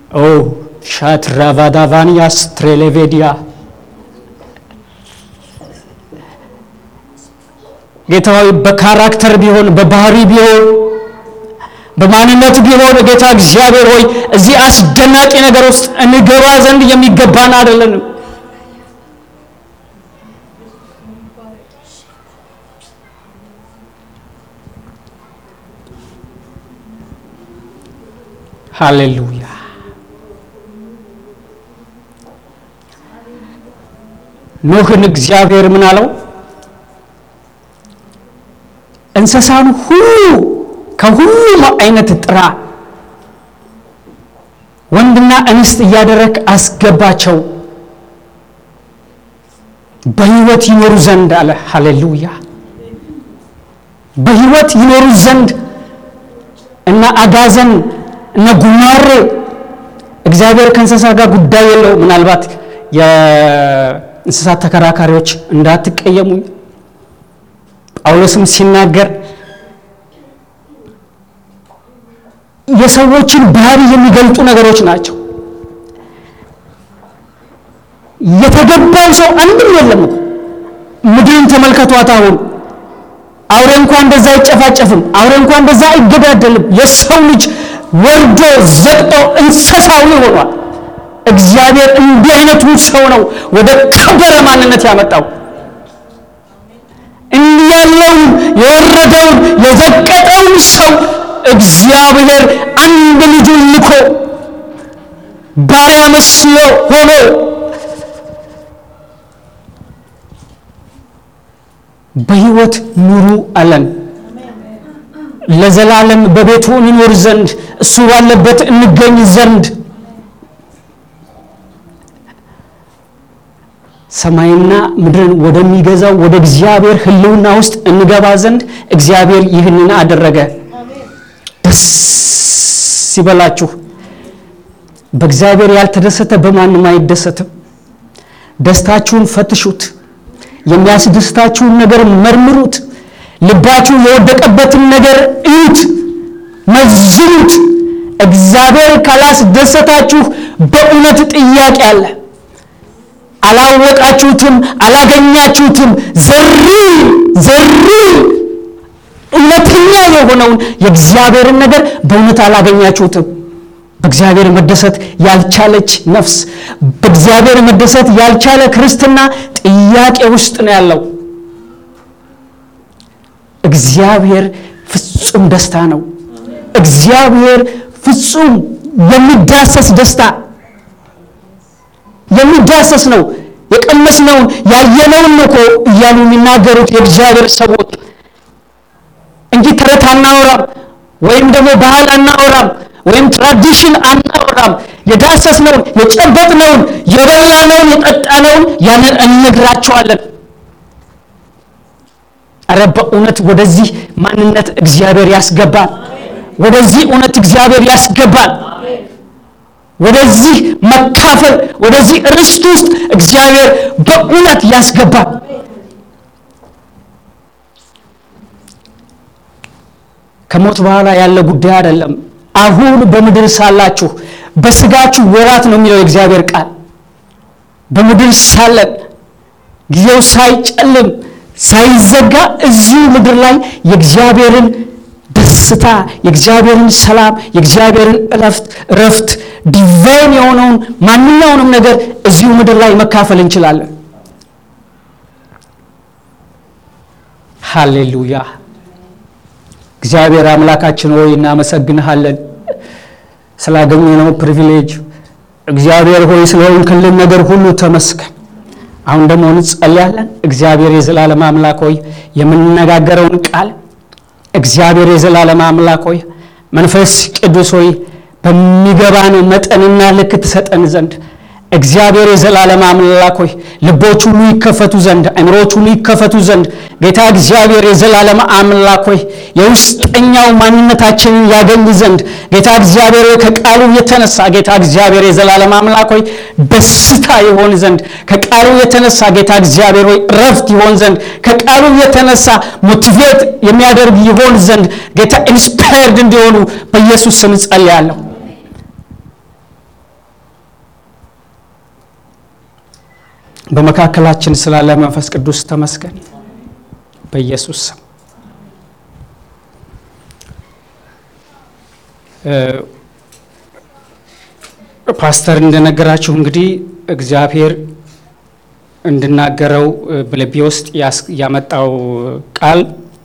ኦ ሻትራቫዳቫንያስ ትሬሌቬዲያ ጌታዊ በካራክተር ቢሆን በባህሪ ቢሆን በማንነት ቢሆን ጌታ እግዚአብሔር ሆይ እዚህ አስደናቂ ነገር ውስጥ እንገባ ዘንድ የሚገባን አይደለንም። ሃሌሉያ። ኖህን እግዚአብሔር ምን አለው? እንስሳን ሁሉ ከሁሉም አይነት ጥራ፣ ወንድና እንስት እያደረግ አስገባቸው በሕይወት ይኖሩ ዘንድ አለ። ሃሌሉያ። በሕይወት ይኖሩ ዘንድ እና አጋዘን እነ ጉማሬ እግዚአብሔር ከእንስሳ ጋር ጉዳይ የለው። ምናልባት የእንስሳት ተከራካሪዎች እንዳትቀየሙኝ ጳውሎስም ሲናገር የሰዎችን ባህሪ የሚገልጡ ነገሮች ናቸው። የተገባው ሰው አንድም የለም እኮ ምድርን ተመልከቷት። አሁን አውሬ እንኳን እንደዛ አይጨፋጨፍም። አውሬ እንኳን እንደዛ አይገዳደልም። የሰው ልጅ ወርዶ ዘቅጦ እንስሳዊ ሆኗል። እግዚአብሔር እንዲህ አይነቱን ሰው ነው ወደ ከበረ ማንነት ያመጣው። እንዲህ ያለውን የወረደውን የዘቀጠውን ሰው እግዚአብሔር አንድ ልጁን ልኮ ባሪያ መስሎ ሆኖ በሕይወት ኑሩ አለን። ለዘላለም በቤቱ እንኖር ዘንድ እሱ ባለበት እንገኝ ዘንድ ሰማይና ምድርን ወደሚገዛው ወደ እግዚአብሔር ሕልውና ውስጥ እንገባ ዘንድ እግዚአብሔር ይህንን አደረገ። ደስ ይበላችሁ። በእግዚአብሔር ያልተደሰተ በማንም አይደሰትም። ደስታችሁን ፈትሹት። የሚያስደስታችሁን ነገር መርምሩት። ልባችሁ የወደቀበትን ነገር እዩት፣ መዝኑት። እግዚአብሔር ካላስደሰታችሁ በእውነት ጥያቄ አለ። አላወቃችሁትም፣ አላገኛችሁትም። ዘሪ ዘሪ እውነተኛ የሆነውን የእግዚአብሔርን ነገር በእውነት አላገኛችሁትም። በእግዚአብሔር መደሰት ያልቻለች ነፍስ፣ በእግዚአብሔር መደሰት ያልቻለ ክርስትና ጥያቄ ውስጥ ነው ያለው። እግዚአብሔር ፍጹም ደስታ ነው። እግዚአብሔር ፍጹም የሚዳሰስ ደስታ የሚዳሰስ ነው። የቀመስነውን ያየነውን ነው እኮ እያሉ የሚናገሩት የእግዚአብሔር ሰዎች እንጂ ተረት አናወራም፣ ወይም ደግሞ ባህል አናወራም፣ ወይም ትራዲሽን አናወራም። የዳሰስነውን፣ የጨበጥነውን፣ የበላነውን፣ የጠጣነውን ያንን እንነግራቸዋለን። አረ በእውነት ወደዚህ ማንነት እግዚአብሔር ያስገባል። ወደዚህ እውነት እግዚአብሔር ያስገባል። ወደዚህ መካፈል ወደዚህ ርስት ውስጥ እግዚአብሔር በእውነት ያስገባል። ከሞት በኋላ ያለ ጉዳይ አይደለም። አሁን በምድር ሳላችሁ በስጋችሁ ወራት ነው የሚለው የእግዚአብሔር ቃል። በምድር ሳለን ጊዜው ሳይጨልም ሳይዘጋ እዚሁ ምድር ላይ የእግዚአብሔርን ደስታ የእግዚአብሔርን ሰላም የእግዚአብሔርን እረፍት እረፍት ዲቫይን የሆነውን ማንኛውንም ነገር እዚሁ ምድር ላይ መካፈል እንችላለን። ሃሌሉያ! እግዚአብሔር አምላካችን ሆይ እናመሰግንሃለን ስላገኘነው ፕሪቪሌጅ። እግዚአብሔር ሆይ ስለሆንክልን ነገር ሁሉ ተመስገን። አሁን ደግሞ እንጸልያለን። እግዚአብሔር የዘላለም አምላክ ሆይ የምንነጋገረውን ቃል እግዚአብሔር የዘላለም አምላክ ሆይ መንፈስ ቅዱስ ሆይ በሚገባን መጠንና ልክ ትሰጠን ዘንድ እግዚአብሔር የዘላለም አምላክ ሆይ ልቦች ሁሉ ይከፈቱ ዘንድ አእምሮች ሁሉ ይከፈቱ ዘንድ ጌታ እግዚአብሔር የዘላለም አምላክ ሆይ የውስጠኛው ማንነታችንን ያገኝ ዘንድ ጌታ እግዚአብሔር ሆይ ከቃሉ የተነሳ ጌታ እግዚአብሔር የዘላለም አምላክ ሆይ ደስታ ይሆን ዘንድ ከቃሉ የተነሳ ጌታ እግዚአብሔር ሆይ እረፍት ይሆን ዘንድ ከቃሉ የተነሳ ሞቲቬት የሚያደርግ ይሆን ዘንድ ጌታ ኢንስፓየርድ እንዲሆኑ በኢየሱስ ስም ጸልያለሁ። በመካከላችን ስላለ መንፈስ ቅዱስ ተመስገን። በኢየሱስ ስም ፓስተር እንደነገራችሁ እንግዲህ እግዚአብሔር እንድናገረው በልቤ ውስጥ ያመጣው ቃል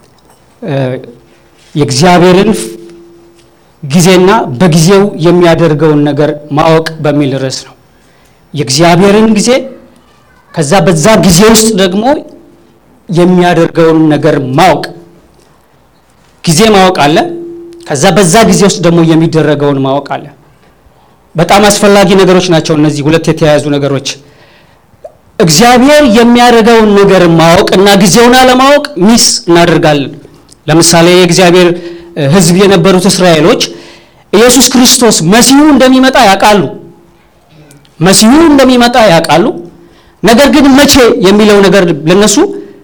የእግዚአብሔርን ጊዜና በጊዜው የሚያደርገውን ነገር ማወቅ በሚል ርዕስ ነው። የእግዚአብሔርን ጊዜ ከዛ በዛ ጊዜ ውስጥ ደግሞ የሚያደርገውን ነገር ማወቅ ጊዜ ማወቅ አለ። ከዛ በዛ ጊዜ ውስጥ ደግሞ የሚደረገውን ማወቅ አለ። በጣም አስፈላጊ ነገሮች ናቸው እነዚህ ሁለት የተያያዙ ነገሮች። እግዚአብሔር የሚያደርገውን ነገር ማወቅ እና ጊዜውን አለማወቅ ሚስ እናደርጋለን። ለምሳሌ የእግዚአብሔር ሕዝብ የነበሩት እስራኤሎች ኢየሱስ ክርስቶስ መሲሁ እንደሚመጣ ያውቃሉ። መሲሁ እንደሚመጣ ያውቃሉ። ነገር ግን መቼ የሚለው ነገር ለነሱ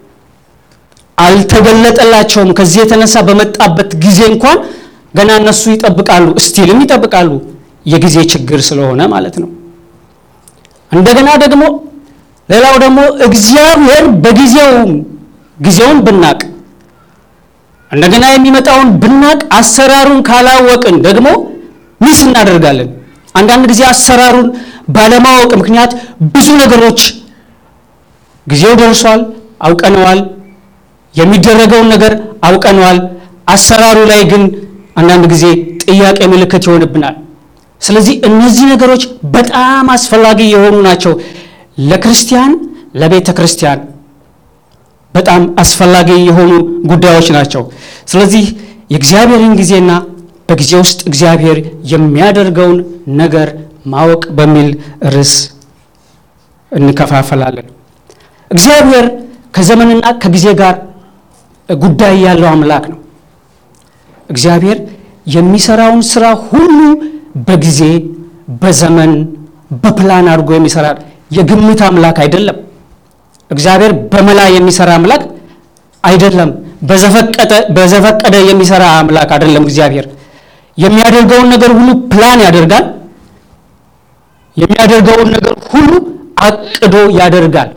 አልተገለጠላቸውም። ከዚህ የተነሳ በመጣበት ጊዜ እንኳን ገና እነሱ ይጠብቃሉ፣ እስቲልም ይጠብቃሉ። የጊዜ ችግር ስለሆነ ማለት ነው። እንደገና ደግሞ ሌላው ደግሞ እግዚአብሔር በጊዜው ጊዜውን ብናቅ እንደገና የሚመጣውን ብናቅ አሰራሩን ካላወቅን ደግሞ ሚስ እናደርጋለን። አንዳንድ ጊዜ አሰራሩን ባለማወቅ ምክንያት ብዙ ነገሮች ጊዜው ደርሷል፣ አውቀነዋል፣ የሚደረገውን ነገር አውቀነዋል። አሰራሩ ላይ ግን አንዳንድ ጊዜ ጥያቄ ምልክት ይሆንብናል። ስለዚህ እነዚህ ነገሮች በጣም አስፈላጊ የሆኑ ናቸው። ለክርስቲያን ለቤተ ክርስቲያን በጣም አስፈላጊ የሆኑ ጉዳዮች ናቸው። ስለዚህ የእግዚአብሔርን ጊዜና በጊዜ ውስጥ እግዚአብሔር የሚያደርገውን ነገር ማወቅ በሚል ርዕስ እንከፋፈላለን። እግዚአብሔር ከዘመንና ከጊዜ ጋር ጉዳይ ያለው አምላክ ነው። እግዚአብሔር የሚሰራውን ስራ ሁሉ በጊዜ በዘመን በፕላን አድርጎ የሚሰራ የግምት አምላክ አይደለም። እግዚአብሔር በመላ የሚሰራ አምላክ አይደለም። በዘፈቀደ የሚሰራ አምላክ አይደለም። እግዚአብሔር የሚያደርገውን ነገር ሁሉ ፕላን ያደርጋል። የሚያደርገውን ነገር ሁሉ አቅዶ ያደርጋል።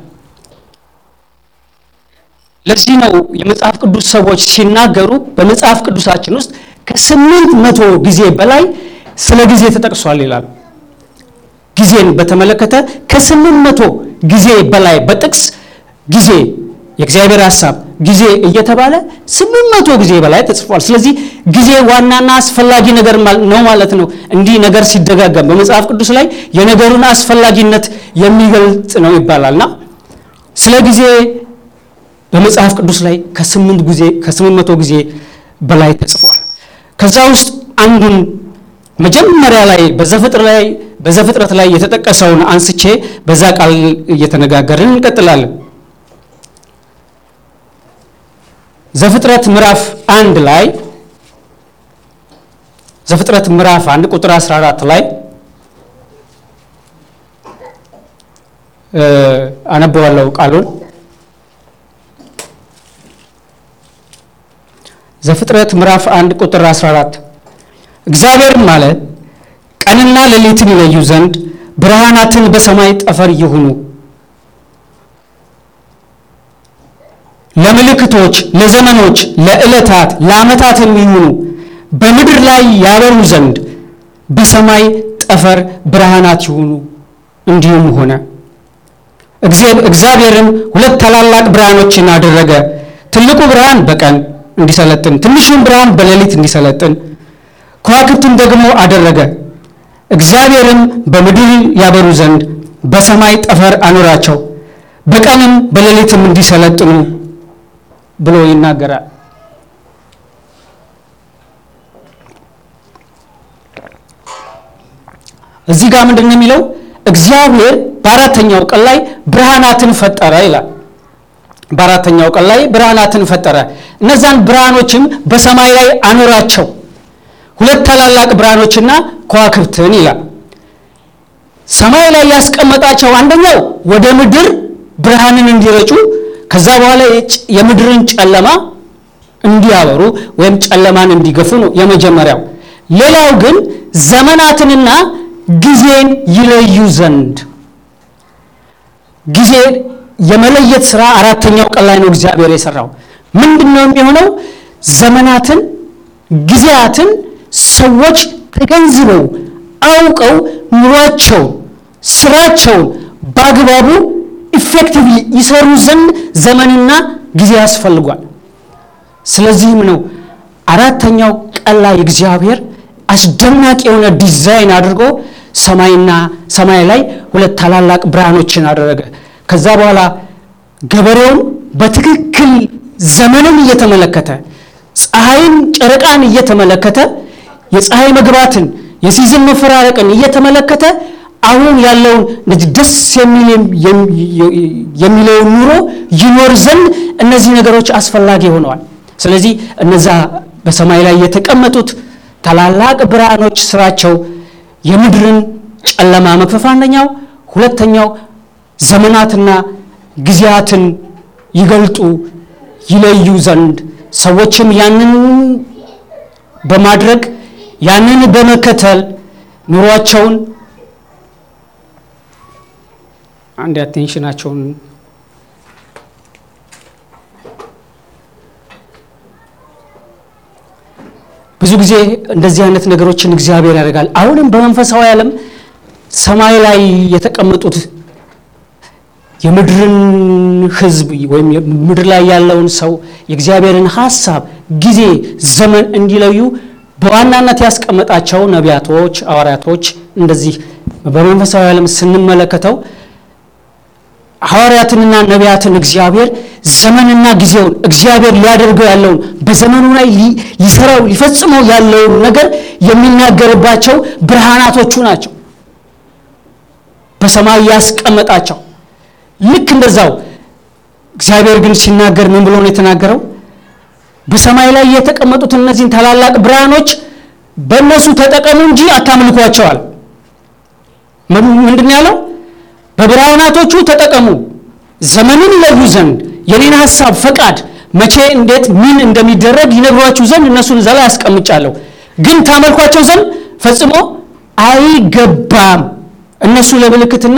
ለዚህ ነው የመጽሐፍ ቅዱስ ሰዎች ሲናገሩ በመጽሐፍ ቅዱሳችን ውስጥ ከስምንት መቶ ጊዜ በላይ ስለ ጊዜ ተጠቅሷል ይላሉ። ጊዜን በተመለከተ ከስምንት መቶ ጊዜ በላይ በጥቅስ ጊዜ የእግዚአብሔር ሀሳብ ጊዜ እየተባለ ስምንት መቶ ጊዜ በላይ ተጽፏል። ስለዚህ ጊዜ ዋናና አስፈላጊ ነገር ነው ማለት ነው። እንዲህ ነገር ሲደጋገም በመጽሐፍ ቅዱስ ላይ የነገሩን አስፈላጊነት የሚገልጽ ነው ይባላልና ስለ ጊዜ በመጽሐፍ ቅዱስ ላይ ከስምንት ጊዜ ከስምንት መቶ ጊዜ በላይ ተጽፏል። ከዛ ውስጥ አንዱን መጀመሪያ ላይ በዘፍጥረት ላይ በዘፍጥረት ላይ የተጠቀሰውን አንስቼ በዛ ቃል እየተነጋገርን እንቀጥላለን። ዘፍጥረት ምዕራፍ አንድ ላይ ዘፍጥረት ምዕራፍ አንድ ቁጥር 14 ላይ አነበዋለሁ ቃሉን ዘፍጥረት ምዕራፍ አንድ ቁጥር 14 እግዚአብሔርም አለ ቀንና ሌሊትን ይለዩ ዘንድ ብርሃናትን በሰማይ ጠፈር ይሁኑ፣ ለምልክቶች፣ ለዘመኖች፣ ለዕለታት፣ ለዓመታትም ይሁኑ፣ በምድር ላይ ያበሩ ዘንድ በሰማይ ጠፈር ብርሃናት ይሁኑ። እንዲሁም ሆነ። እግዚአብሔርም ሁለት ታላላቅ ብርሃኖችን አደረገ፣ ትልቁ ብርሃን በቀን እንዲሰለጥን ትንሹን ብርሃን በሌሊት እንዲሰለጥን ከዋክብትን ደግሞ አደረገ። እግዚአብሔርም በምድር ያበሩ ዘንድ በሰማይ ጠፈር አኖራቸው፣ በቀንም በሌሊትም እንዲሰለጥኑ ብሎ ይናገራል። እዚህ ጋር ምንድን ነው የሚለው? እግዚአብሔር በአራተኛው ቀን ላይ ብርሃናትን ፈጠረ ይላል። በአራተኛው ቀን ላይ ብርሃናትን ፈጠረ። እነዛን ብርሃኖችም በሰማይ ላይ አኖራቸው ሁለት ታላላቅ ብርሃኖችና ከዋክብትን ይላል። ሰማይ ላይ ያስቀመጣቸው አንደኛው ወደ ምድር ብርሃንን እንዲረጩ ከዛ በኋላ የምድርን ጨለማ እንዲያበሩ ወይም ጨለማን እንዲገፉ ነው የመጀመሪያው። ሌላው ግን ዘመናትንና ጊዜን ይለዩ ዘንድ ጊዜ የመለየት ስራ አራተኛው ቀን ላይ ነው እግዚአብሔር የሰራው። ምንድን ነው የሚሆነው? ዘመናትን፣ ጊዜያትን ሰዎች ተገንዝበው አውቀው ኑሯቸውን፣ ስራቸውን በአግባቡ ኢፌክቲቭሊ ይሰሩ ዘንድ ዘመንና ጊዜ ያስፈልጓል። ስለዚህም ነው አራተኛው ቀን ላይ እግዚአብሔር አስደናቂ የሆነ ዲዛይን አድርጎ ሰማይና ሰማይ ላይ ሁለት ታላላቅ ብርሃኖችን አደረገ። ከዛ በኋላ ገበሬውን በትክክል ዘመንን እየተመለከተ ፀሐይን፣ ጨረቃን እየተመለከተ የፀሐይ መግባትን የሲዝን መፈራረቅን እየተመለከተ አሁን ያለውን እንደዚህ ደስ የሚለውን ኑሮ ይኖር ዘንድ እነዚህ ነገሮች አስፈላጊ ሆነዋል። ስለዚህ እነዛ በሰማይ ላይ የተቀመጡት ታላላቅ ብርሃኖች ስራቸው የምድርን ጨለማ መክፈፍ አንደኛው፣ ሁለተኛው ዘመናትና ጊዜያትን ይገልጡ ይለዩ ዘንድ ሰዎችም ያንን በማድረግ ያንን በመከተል ኑሯቸውን አንድ አቴንሽናቸውን ብዙ ጊዜ እንደዚህ አይነት ነገሮችን እግዚአብሔር ያደርጋል። አሁንም በመንፈሳዊ ዓለም ሰማይ ላይ የተቀመጡት የምድርን ሕዝብ ወይም ምድር ላይ ያለውን ሰው የእግዚአብሔርን ሀሳብ፣ ጊዜ፣ ዘመን እንዲለዩ በዋናነት ያስቀመጣቸው ነቢያቶች፣ ሐዋርያቶች እንደዚህ በመንፈሳዊ ዓለም ስንመለከተው ሐዋርያትንና ነቢያትን እግዚአብሔር ዘመንና ጊዜውን እግዚአብሔር ሊያደርገው ያለውን በዘመኑ ላይ ሊሰራው ሊፈጽመው ያለውን ነገር የሚናገርባቸው ብርሃናቶቹ ናቸው። በሰማይ ያስቀመጣቸው ልክ እንደዛው እግዚአብሔር ግን ሲናገር ምን ብሎ ነው የተናገረው? በሰማይ ላይ የተቀመጡት እነዚህን ታላላቅ ብርሃኖች በእነሱ ተጠቀሙ እንጂ አታምልኳቸዋል። ምንድን ያለው? በብርሃናቶቹ ተጠቀሙ፣ ዘመንን ይለዩ ዘንድ የኔን ሀሳብ፣ ፈቃድ መቼ፣ እንዴት፣ ምን እንደሚደረግ ይነግሯችሁ ዘንድ እነሱን እዛ ላይ አስቀምጫለሁ። ግን ታመልኳቸው ዘንድ ፈጽሞ አይገባም። እነሱ ለምልክትና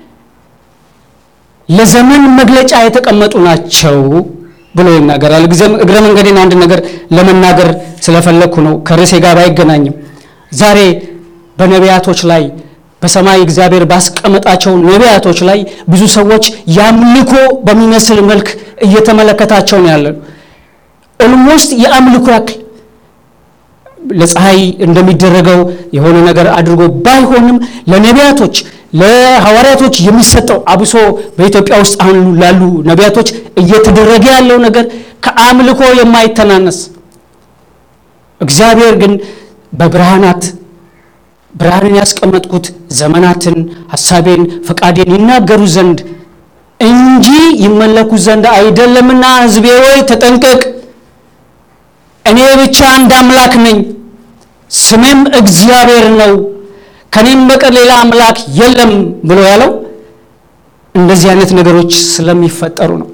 ለዘመን መግለጫ የተቀመጡ ናቸው ብሎ ይናገራል። እግረ መንገዴን አንድ ነገር ለመናገር ስለፈለግኩ ነው፣ ከርዕሴ ጋር አይገናኝም። ዛሬ በነቢያቶች ላይ በሰማይ እግዚአብሔር ባስቀመጣቸው ነቢያቶች ላይ ብዙ ሰዎች የአምልኮ በሚመስል መልክ እየተመለከታቸው ነው ያለን። ኦልሞስት የአምልኮ ያክል ለፀሐይ እንደሚደረገው የሆነ ነገር አድርጎ ባይሆንም ለነቢያቶች ለሐዋርያቶች የሚሰጠው አብሶ በኢትዮጵያ ውስጥ አሁን ላሉ ነቢያቶች እየተደረገ ያለው ነገር ከአምልኮ የማይተናነስ እግዚአብሔር ግን በብርሃናት ብርሃንን ያስቀመጥኩት ዘመናትን፣ ሐሳቤን፣ ፈቃዴን ይናገሩ ዘንድ እንጂ ይመለኩ ዘንድ አይደለምና ሕዝቤ ወይ ተጠንቀቅ፣ እኔ ብቻ አንድ አምላክ ነኝ፣ ስሜም እግዚአብሔር ነው፣ ከኔም በቀር ሌላ አምላክ የለም ብሎ ያለው እንደዚህ አይነት ነገሮች ስለሚፈጠሩ ነው።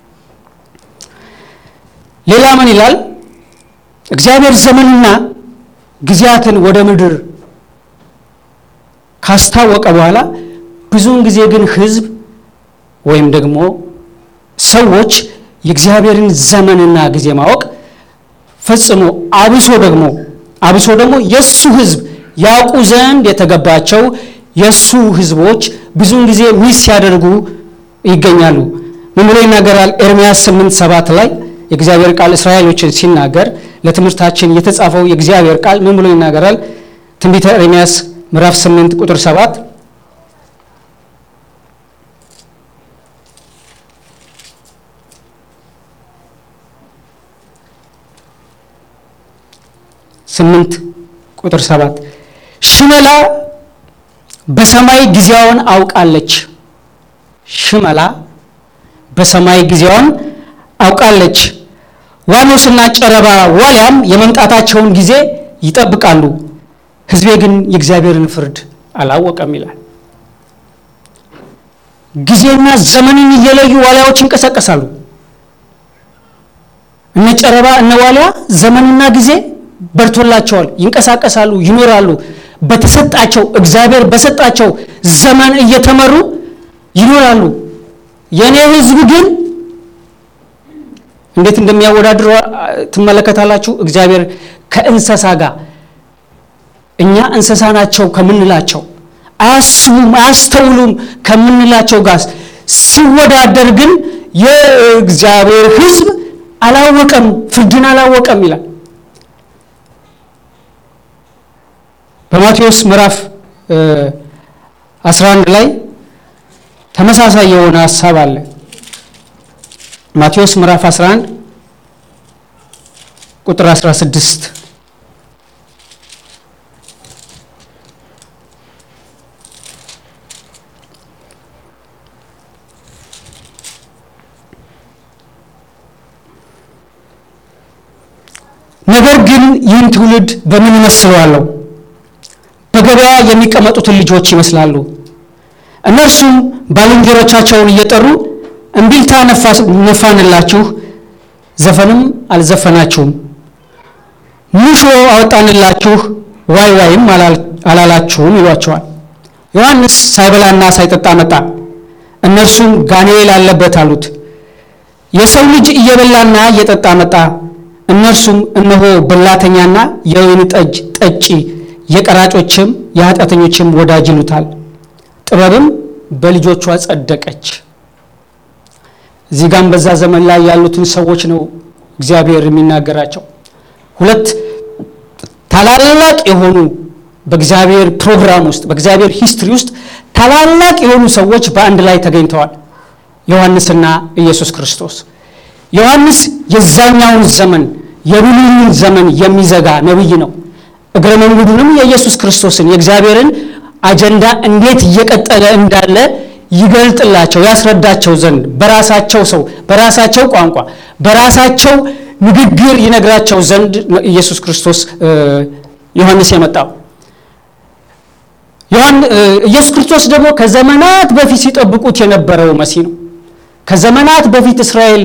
ሌላ ምን ይላል? እግዚአብሔር ዘመንና ጊዜያትን ወደ ምድር ካስታወቀ በኋላ ብዙውን ጊዜ ግን ሕዝብ ወይም ደግሞ ሰዎች የእግዚአብሔርን ዘመንና ጊዜ ማወቅ ፈጽሞ አብሶ ደግሞ አብሶ ደግሞ የእሱ ሕዝብ ያውቁ ዘንድ የተገባቸው የእሱ ሕዝቦች ብዙውን ጊዜ ሚስ ሲያደርጉ ይገኛሉ። ምን ብሎ ይናገራል? ኤርምያስ 8 ሰባት ላይ የእግዚአብሔር ቃል እስራኤሎችን ሲናገር ለትምህርታችን የተጻፈው የእግዚአብሔር ቃል ምን ብሎ ይናገራል? ትንቢተ ኤርምያስ ምዕራፍ 8 ቁጥር 7 ስምንት ቁጥር ሰባት ሽመላ በሰማይ ጊዜዋን አውቃለች። ሽመላ በሰማይ ጊዜዋን አውቃለች። ዋኖስና ጨረባ ዋልያም የመምጣታቸውን ጊዜ ይጠብቃሉ። ሕዝቤ ግን የእግዚአብሔርን ፍርድ አላወቀም ይላል። ጊዜና ዘመንን እየለዩ ዋልያዎች ይንቀሳቀሳሉ። እነ ጨረባ እነ ዋልያ ዘመንና ጊዜ በርቶላቸዋል፣ ይንቀሳቀሳሉ፣ ይኖራሉ። በተሰጣቸው እግዚአብሔር በሰጣቸው ዘመን እየተመሩ ይኖራሉ። የእኔ ሕዝብ ግን እንዴት እንደሚያወዳድሩ ትመለከታላችሁ። እግዚአብሔር ከእንስሳ ጋር እኛ እንስሳ ናቸው ከምንላቸው አያስቡም፣ አያስተውሉም ከምንላቸው ጋር ሲወዳደር ግን የእግዚአብሔር ሕዝብ አላወቀም፣ ፍርድን አላወቀም ይላል። በማቴዎስ ምዕራፍ 11 ላይ ተመሳሳይ የሆነ ሀሳብ አለ። ማቴዎስ ምዕራፍ 11 ቁጥር 16 ነገር ግን ይህን ትውልድ በምን እመስለዋለሁ? በገበያ የሚቀመጡትን ልጆች ይመስላሉ። እነርሱም ባልንጀሮቻቸውን እየጠሩ እምቢልታ ነፋንላችሁ፣ ዘፈንም አልዘፈናችሁም፣ ሙሾ አወጣንላችሁ፣ ዋይ ዋይም አላላችሁም ይሏቸዋል። ዮሐንስ ሳይበላና ሳይጠጣ መጣ፣ እነርሱም ጋኔል አለበት አሉት። የሰው ልጅ እየበላና እየጠጣ መጣ፣ እነርሱም እነሆ በላተኛና የወይን ጠጅ ጠጪ፣ የቀራጮችም የኃጢአተኞችም ወዳጅ ይሉታል። ጥበብም በልጆቿ ጸደቀች። እዚህ ጋም በዛ ዘመን ላይ ያሉትን ሰዎች ነው እግዚአብሔር የሚናገራቸው። ሁለት ታላላቅ የሆኑ በእግዚአብሔር ፕሮግራም ውስጥ በእግዚአብሔር ሂስትሪ ውስጥ ታላላቅ የሆኑ ሰዎች በአንድ ላይ ተገኝተዋል። ዮሐንስና ኢየሱስ ክርስቶስ። ዮሐንስ የዛኛውን ዘመን የብሉይን ዘመን የሚዘጋ ነቢይ ነው። እግረ መንገዱንም የኢየሱስ ክርስቶስን የእግዚአብሔርን አጀንዳ እንዴት እየቀጠለ እንዳለ ይገልጥላቸው ያስረዳቸው ዘንድ በራሳቸው ሰው በራሳቸው ቋንቋ በራሳቸው ንግግር ይነግራቸው ዘንድ ኢየሱስ ክርስቶስ ዮሐንስ የመጣው። ኢየሱስ ክርስቶስ ደግሞ ከዘመናት በፊት ሲጠብቁት የነበረው መሲህ ነው። ከዘመናት በፊት እስራኤል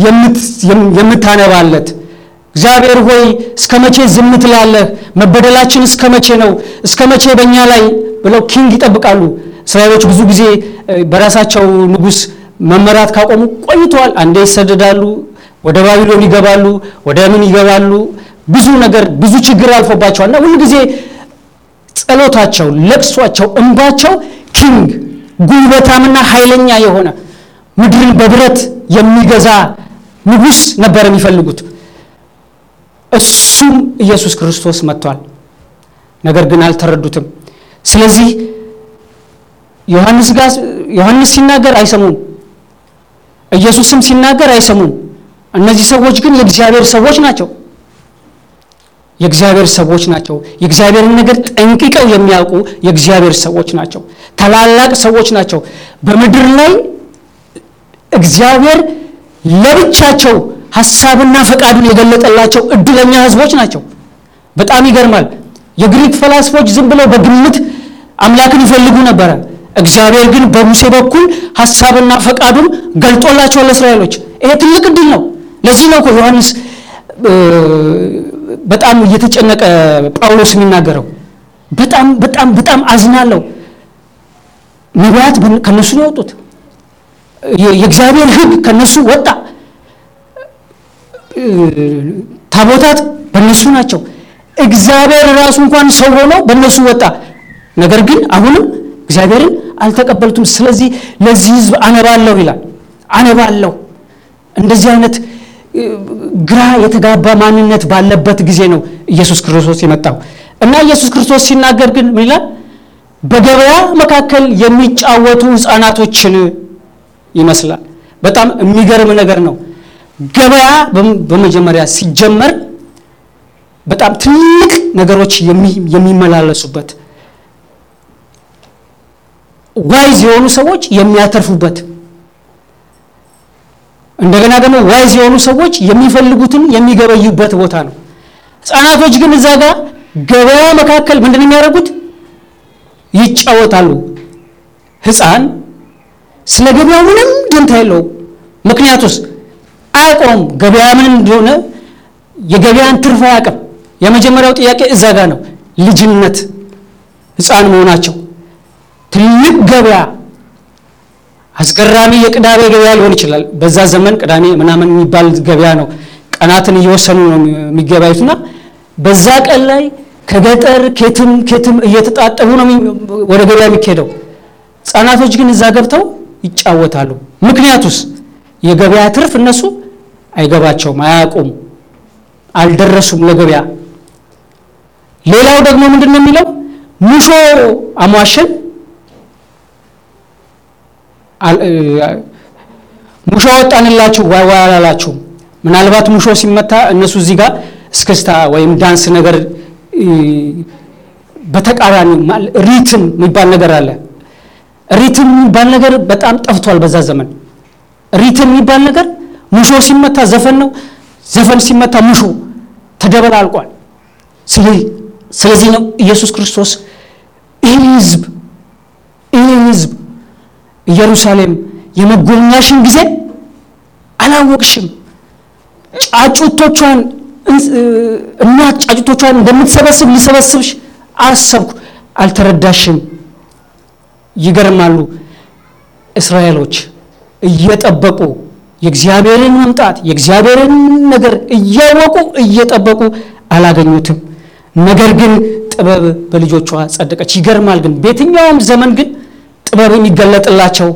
የምታነባለት እግዚአብሔር ሆይ እስከ መቼ ዝም ትላለህ? መበደላችን እስከ መቼ ነው? እስከ መቼ በእኛ ላይ ብለው ኪንግ ይጠብቃሉ። እስራኤሎች ብዙ ጊዜ በራሳቸው ንጉሥ መመራት ካቆሙ ቆይተዋል። አንዴ ይሰደዳሉ፣ ወደ ባቢሎን ይገባሉ፣ ወደ ምን ይገባሉ። ብዙ ነገር ብዙ ችግር አልፎባቸዋል እና ሁሉ ጊዜ ጸሎታቸው፣ ለቅሷቸው፣ እንባቸው ኪንግ ጉልበታምና ኃይለኛ የሆነ ምድርን በብረት የሚገዛ ንጉሥ ነበር የሚፈልጉት። እሱም ኢየሱስ ክርስቶስ መጥቷል። ነገር ግን አልተረዱትም። ስለዚህ ዮሐንስ ጋር ዮሐንስ ሲናገር አይሰሙም፣ ኢየሱስም ሲናገር አይሰሙም። እነዚህ ሰዎች ግን የእግዚአብሔር ሰዎች ናቸው። የእግዚአብሔር ሰዎች ናቸው። የእግዚአብሔርን ነገር ጠንቅቀው የሚያውቁ የእግዚአብሔር ሰዎች ናቸው። ታላላቅ ሰዎች ናቸው። በምድር ላይ እግዚአብሔር ለብቻቸው ሀሳብና ፈቃዱን የገለጠላቸው እድለኛ ሕዝቦች ናቸው። በጣም ይገርማል። የግሪክ ፈላስፎች ዝም ብለው በግምት አምላክን ይፈልጉ ነበረ። እግዚአብሔር ግን በሙሴ በኩል ሀሳብና ፈቃዱን ገልጦላቸዋል ለእስራኤሎች። ይሄ ትልቅ እድል ነው። ለዚህ ነው እኮ ዮሐንስ በጣም እየተጨነቀ ጳውሎስ የሚናገረው በጣም በጣም በጣም አዝናለሁ። ነቢያት ከነሱ ነው የወጡት። የእግዚአብሔር ሕግ ከነሱ ወጣ። ታቦታት በእነሱ ናቸው። እግዚአብሔር ራሱ እንኳን ሰው ሆኖ በእነሱ ወጣ። ነገር ግን አሁንም እግዚአብሔርን አልተቀበሉትም። ስለዚህ ለዚህ ሕዝብ አነባለሁ ይላል። አነባለሁ እንደዚህ አይነት ግራ የተጋባ ማንነት ባለበት ጊዜ ነው ኢየሱስ ክርስቶስ የመጣው እና ኢየሱስ ክርስቶስ ሲናገር ግን ምን ይላል? በገበያ መካከል የሚጫወቱ ሕፃናቶችን ይመስላል። በጣም የሚገርም ነገር ነው። ገበያ በመጀመሪያ ሲጀመር በጣም ትልቅ ነገሮች የሚመላለሱበት ዋይዝ የሆኑ ሰዎች የሚያተርፉበት እንደገና ደግሞ ዋይዝ የሆኑ ሰዎች የሚፈልጉትን የሚገበዩበት ቦታ ነው። ሕፃናቶች ግን እዛ ጋር ገበያ መካከል ምንድን ነው የሚያደርጉት? ይጫወታሉ። ሕፃን ስለ ገበያው ምንም ደንታ የለውም። ምክንያቱስ አያውቀውም ገበያ ምን እንደሆነ የገበያን ትርፍ አያውቅም። የመጀመሪያው ጥያቄ እዛ ጋር ነው። ልጅነት ሕፃን መሆናቸው ትልቅ ገበያ አስገራሚ የቅዳሜ ገበያ ሊሆን ይችላል። በዛ ዘመን ቅዳሜ ምናምን የሚባል ገበያ ነው። ቀናትን እየወሰኑ ነው የሚገበያዩትና በዛ ቀን ላይ ከገጠር ኬትም ኬትም እየተጣጠቡ ነው ወደ ገበያ የሚካሄደው። ህጻናቶች ግን እዛ ገብተው ይጫወታሉ። ምክንያቱስ የገበያ ትርፍ እነሱ አይገባቸውም፣ አያውቁም፣ አልደረሱም ለገበያ። ሌላው ደግሞ ምንድን ነው የሚለው ሙሾ አሟሸን ሙሾ ወጣንላችሁ ዋይ ዋይ አላላችሁም። ምናልባት ሙሾ ሲመታ እነሱ እዚህ ጋር እስክስታ ወይም ዳንስ ነገር በተቃራኒ ሪትም የሚባል ነገር አለ። ሪትም የሚባል ነገር በጣም ጠፍቷል በዛ ዘመን። ሪትም የሚባል ነገር ሙሾ ሲመታ ዘፈን ነው፣ ዘፈን ሲመታ ሙሾ ተደበላልቋል። ስለዚህ ነው ኢየሱስ ክርስቶስ ይህ ህዝብ ይህ ህዝብ ኢየሩሳሌም የመጎብኛሽን ጊዜ አላወቅሽም፣ ጫጩቶቿን እናት ጫጩቶቿን እንደምትሰበስብ ሊሰበስብሽ አሰብኩ፣ አልተረዳሽም። ይገርማሉ። እስራኤሎች እየጠበቁ የእግዚአብሔርን መምጣት የእግዚአብሔርን ነገር እያወቁ እየጠበቁ አላገኙትም። ነገር ግን ጥበብ በልጆቿ ጸደቀች። ይገርማል። ግን በየትኛውም ዘመን ግን ጥበብ የሚገለጥላቸው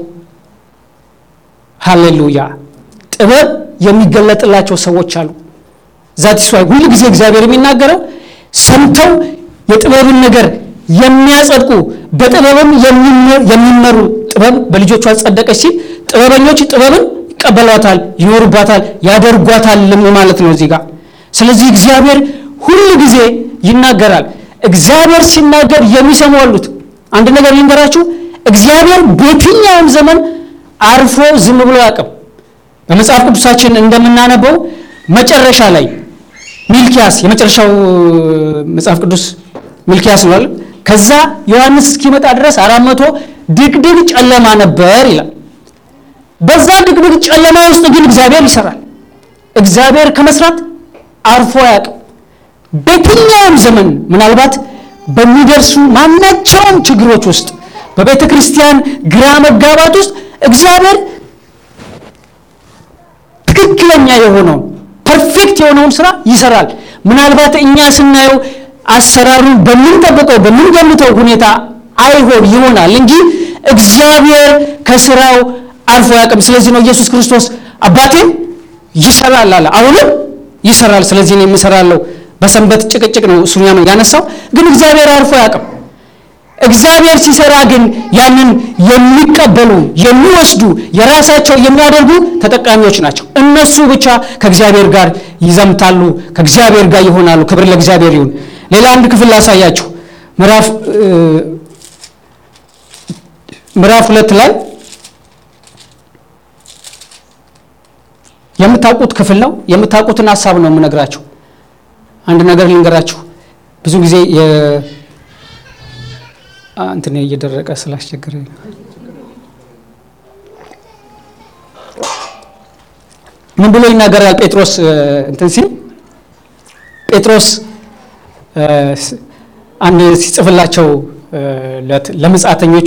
ሃሌሉያ፣ ጥበብ የሚገለጥላቸው ሰዎች አሉ። ዛት ስዋይ ሁሉ ጊዜ እግዚአብሔር የሚናገረው ሰምተው የጥበብን ነገር የሚያጸድቁ በጥበብም የሚመሩ ጥበብ በልጆቿ ጸደቀች ሲል ጥበበኞች ጥበብን ይቀበሏታል፣ ይኖሩባታል፣ ያደርጓታል ማለት ነው እዚህ ጋር። ስለዚህ እግዚአብሔር ሁሉ ጊዜ ይናገራል። እግዚአብሔር ሲናገር የሚሰሙ አሉት። አንድ ነገር ልንገራችሁ፣ እግዚአብሔር በየትኛውም ዘመን አርፎ ዝም ብሎ አያውቅም። በመጽሐፍ ቅዱሳችን እንደምናነበው መጨረሻ ላይ ሚልኪያስ የመጨረሻው መጽሐፍ ቅዱስ ሚልኪያስ ነው። ከዛ ዮሐንስ እስኪመጣ ድረስ አራት መቶ ድቅድቅ ጨለማ ነበር ይላል። በዛ ድቅድቅ ጨለማ ውስጥ ግን እግዚአብሔር ይሰራል። እግዚአብሔር ከመስራት አርፎ አያውቅም። በየትኛውም ዘመን ምናልባት በሚደርሱ ማናቸውም ችግሮች ውስጥ በቤተ ክርስቲያን ግራ መጋባት ውስጥ እግዚአብሔር ትክክለኛ የሆነውን ፐርፌክት የሆነውን ስራ ይሰራል። ምናልባት እኛ ስናየው አሰራሩን በምንጠብቀው በምንገምተው ሁኔታ አይሆን ይሆናል እንጂ እግዚአብሔር ከስራው አልፎ አያውቅም። ስለዚህ ነው ኢየሱስ ክርስቶስ አባቴ ይሰራል አለ። አሁንም ይሰራል። ስለዚህ ነው የምሰራለው። በሰንበት ጭቅጭቅ ነው እሱኛ ነው ያነሳው። ግን እግዚአብሔር አልፎ አያውቅም። እግዚአብሔር ሲሰራ ግን ያንን የሚቀበሉ የሚወስዱ የራሳቸው የሚያደርጉ ተጠቃሚዎች ናቸው። እነሱ ብቻ ከእግዚአብሔር ጋር ይዘምታሉ፣ ከእግዚአብሔር ጋር ይሆናሉ። ክብር ለእግዚአብሔር ይሁን። ሌላ አንድ ክፍል ላሳያችሁ። ምዕራፍ ምዕራፍ ሁለት ላይ የምታውቁት ክፍል ነው። የምታውቁትን ሀሳብ ነው የምነግራችሁ። አንድ ነገር ልንገራችሁ። ብዙ ጊዜ እንትን እየደረቀ ስላስቸገረ ምን ብሎ ይናገራል ጴጥሮስ እንትን ሲል ጴጥሮስ አንድ ሲጽፍላቸው ለምጻተኞቹ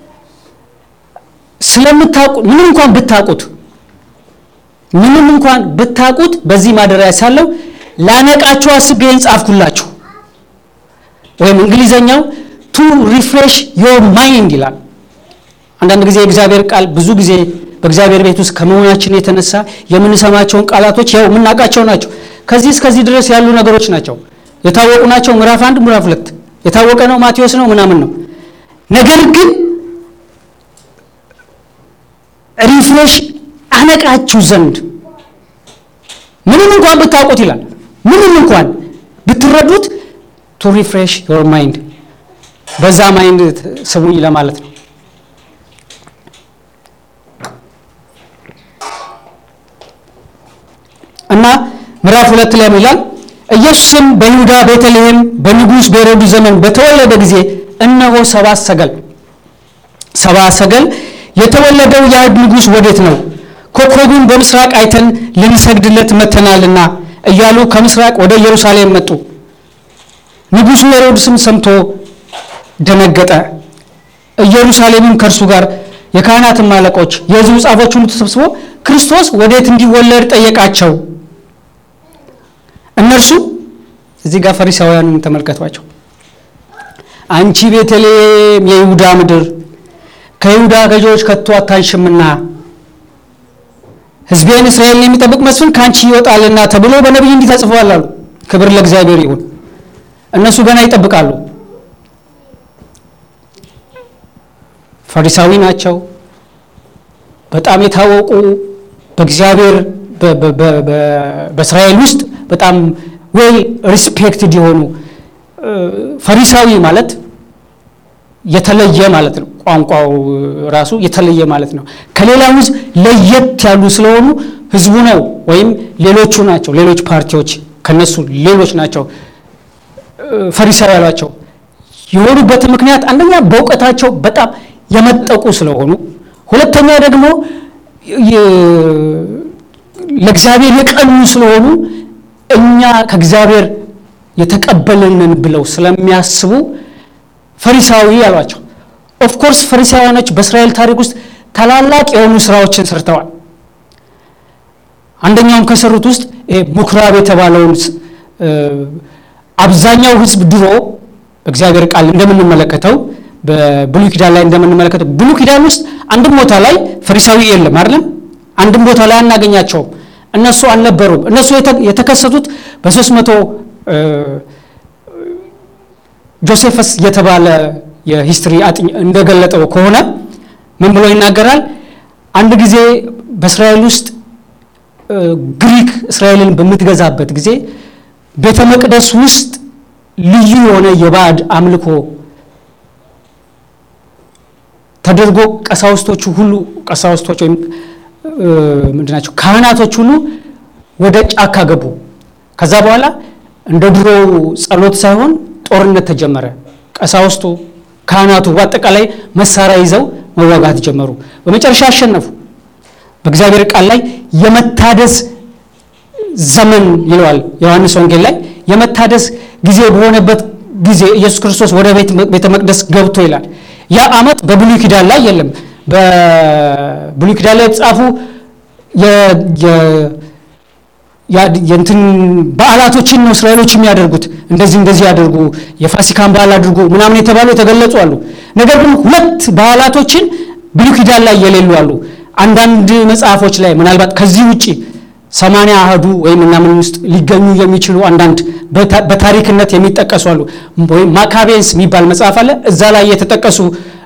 ስለምታውቁ ምንም እንኳን ብታውቁት ምንም እንኳን ብታውቁት በዚህ ማደሪያ ሳለው ላነቃችሁ አስቤ ጻፍኩላችሁ። ወይም እንግሊዘኛው ቱ ሪፍሬሽ ዮር ማይንድ ይላል። አንዳንድ ጊዜ የእግዚአብሔር ቃል ብዙ ጊዜ በእግዚአብሔር ቤት ውስጥ ከመሆናችን የተነሳ የምንሰማቸውን ቃላቶች ያው የምናውቃቸው ናቸው። ከዚህ እስከዚህ ድረስ ያሉ ነገሮች ናቸው፣ የታወቁ ናቸው። ምዕራፍ አንድ ምዕራፍ ሁለት የታወቀ ነው፣ ማቴዎስ ነው ምናምን ነው። ነገር ግን ሪፍሬሽ አነቃችሁ ዘንድ ምንም እንኳን ብታውቁት ይላል። ምንም እንኳን ብትረዱት ቱ ሪፍሬሽ ዮር ማይንድ በዛ ማይንድ ስቡኝ ለማለት ነው። እና ምዕራፍ ሁለት ላይ ይላል ኢየሱስም በይሁዳ ቤተልሔም በንጉሥ በሄሮድስ ዘመን በተወለደ ጊዜ እነሆ ሰብአ ሰገል ሰብአ ሰገል የተወለደው የአይሁድ ንጉሥ ወዴት ነው? ኮከቡን በምስራቅ አይተን ልንሰግድለት መጥተናልና እያሉ ከምስራቅ ወደ ኢየሩሳሌም መጡ። ንጉሡ ሄሮድስም ሰምቶ ደነገጠ፣ ኢየሩሳሌምም ከእርሱ ጋር የካህናትም አለቆች የሕዝቡ ጻፎች ሁሉ ተሰብስቦ ክርስቶስ ወዴት እንዲወለድ ጠየቃቸው። እነርሱ እዚህ ጋር ፈሪሳውያንን ተመልከቷቸው። አንቺ ቤተልሔም የይሁዳ ምድር ከይሁዳ ገዢዎች ከቶ አታንሽምና ሕዝቤን እስራኤልን የሚጠብቅ መስፍን ከአንቺ ይወጣልና ተብሎ በነቢይ እንዲህ ተጽፏል አሉ። ክብር ለእግዚአብሔር ይሁን። እነሱ ገና ይጠብቃሉ። ፈሪሳዊ ናቸው። በጣም የታወቁ በእግዚአብሔር በእስራኤል ውስጥ በጣም ዌል ሪስፔክትድ የሆኑ ፈሪሳዊ ማለት የተለየ ማለት ነው። ቋንቋው ራሱ የተለየ ማለት ነው። ከሌላው ሕዝብ ለየት ያሉ ስለሆኑ ሕዝቡ ነው ወይም ሌሎቹ ናቸው። ሌሎች ፓርቲዎች ከነሱ ሌሎች ናቸው ፈሪሳዊ ያሏቸው የሆኑበት ምክንያት አንደኛ በእውቀታቸው በጣም የመጠቁ ስለሆኑ፣ ሁለተኛ ደግሞ ለእግዚአብሔር የቀኑ ስለሆኑ እኛ ከእግዚአብሔር የተቀበልንን ብለው ስለሚያስቡ ፈሪሳዊ ያሏቸው። ኦፍኮርስ ፈሪሳውያኖች በእስራኤል ታሪክ ውስጥ ታላላቅ የሆኑ ስራዎችን ሰርተዋል። አንደኛውም ከሰሩት ውስጥ ምኩራብ የተባለውን አብዛኛው ሕዝብ ድሮ በእግዚአብሔር ቃል እንደምንመለከተው በብሉይ ኪዳን ላይ እንደምንመለከተው ብሉይ ኪዳን ውስጥ አንድም ቦታ ላይ ፈሪሳዊ የለም አይደለም። አንድም ቦታ ላይ አናገኛቸውም። እነሱ አልነበሩም። እነሱ የተከሰቱት በሶስት መቶ ጆሴፈስ የተባለ የሂስትሪ አጥኝ እንደገለጠው ከሆነ ምን ብሎ ይናገራል? አንድ ጊዜ በእስራኤል ውስጥ ግሪክ እስራኤልን በምትገዛበት ጊዜ ቤተ መቅደስ ውስጥ ልዩ የሆነ የባዕድ አምልኮ ተደርጎ ቀሳውስቶቹ ሁሉ ቀሳውስቶች ወይም ምንድን ናቸው ካህናቶች ሁሉ ወደ ጫካ ገቡ። ከዛ በኋላ እንደ ድሮው ጸሎት ሳይሆን ጦርነት ተጀመረ። ቀሳውስቱ፣ ካህናቱ በአጠቃላይ መሳሪያ ይዘው መዋጋት ጀመሩ። በመጨረሻ አሸነፉ። በእግዚአብሔር ቃል ላይ የመታደስ ዘመን ይለዋል ዮሐንስ ወንጌል ላይ የመታደስ ጊዜ በሆነበት ጊዜ ኢየሱስ ክርስቶስ ወደ ቤተ መቅደስ ገብቶ ይላል። ያ ዓመት በብሉይ ኪዳን ላይ የለም። በብሉይ ኪዳን ላይ የተጻፉ የእንትን በዓላቶችን ነው እስራኤሎች የሚያደርጉት። እንደዚህ እንደዚህ ያደርጉ፣ የፋሲካን በዓል አድርጉ ምናምን የተባሉ የተገለጹ አሉ። ነገር ግን ሁለት በዓላቶችን ብሉይ ኪዳን ላይ የሌሉ አሉ። አንዳንድ መጽሐፎች ላይ ምናልባት ከዚህ ውጭ ሰማንያ አህዱ ወይም ምናምን ውስጥ ሊገኙ የሚችሉ አንዳንድ በታሪክነት የሚጠቀሱ አሉ። ወይም ማካቤንስ የሚባል መጽሐፍ አለ። እዛ ላይ የተጠቀሱ